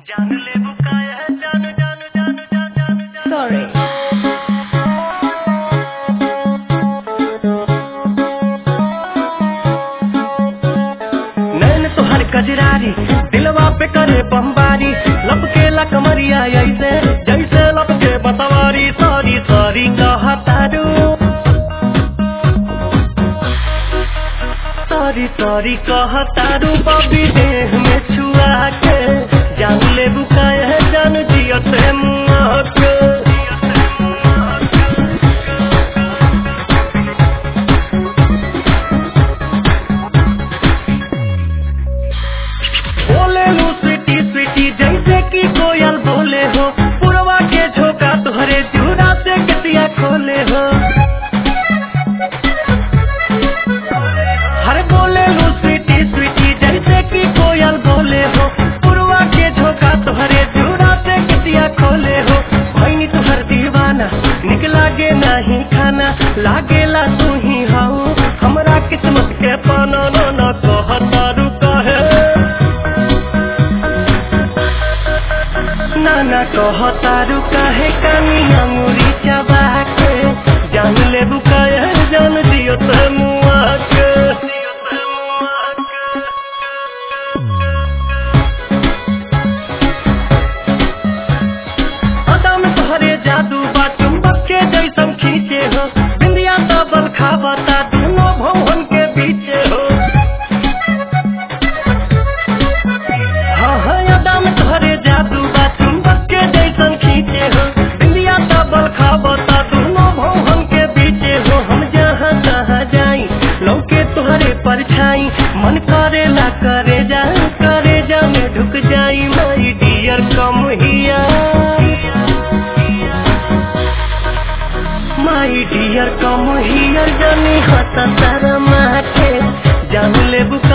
Sorry. नैन तोहर कजरारी दिलवा पे करे बमबारी लपके ला कमरिया ऐसे जैसे लपके बतवारी सॉरी सॉरी कहतारू सॉरी सॉरी कहतारू बबी देह में छुआ के जान ले बुकाए जान जियत मुआ के बोले लू स्वीटी स्वीटी जैसे कि कोयल बोले हो पुरवा के झोंका तुहरे चूड़ा से गतिया खोले हो हर बोले लू स्वीटी स्वीटी जैसे कि कोयल बोले हो पुरवा के झोंका तुहरे चूड़ा से गतिया खोले हो भैनी तुहर दीवाना निक लागे नहीं खाना लागेला तू ही हाउ हमरा किस्मत के पाना ना ना कहतारू कहे नाना कहतारू काहे कानी अंगुरी चबा के जान ले बुकाया जान दियो त मुआ के अदा में तोहरे जादू बा चुंबक के जैसन खींचे हो बिंदिया तबल खाबता दोनों भवन के बीचे हो हाँ हाँ यादा में तोहरे जादू बा चुंबक के जैसन खींचे हो इंडिया डबल खाबता दोनों भवन के बीचे हो हम जहाँ जहाँ जाई लौके तोहरे परछाई मन करेला करे जा करे जा में ढुक जाई माई डियर कम हिया माई डियर कम हियर जानी हता तारा माथे जान ले बुका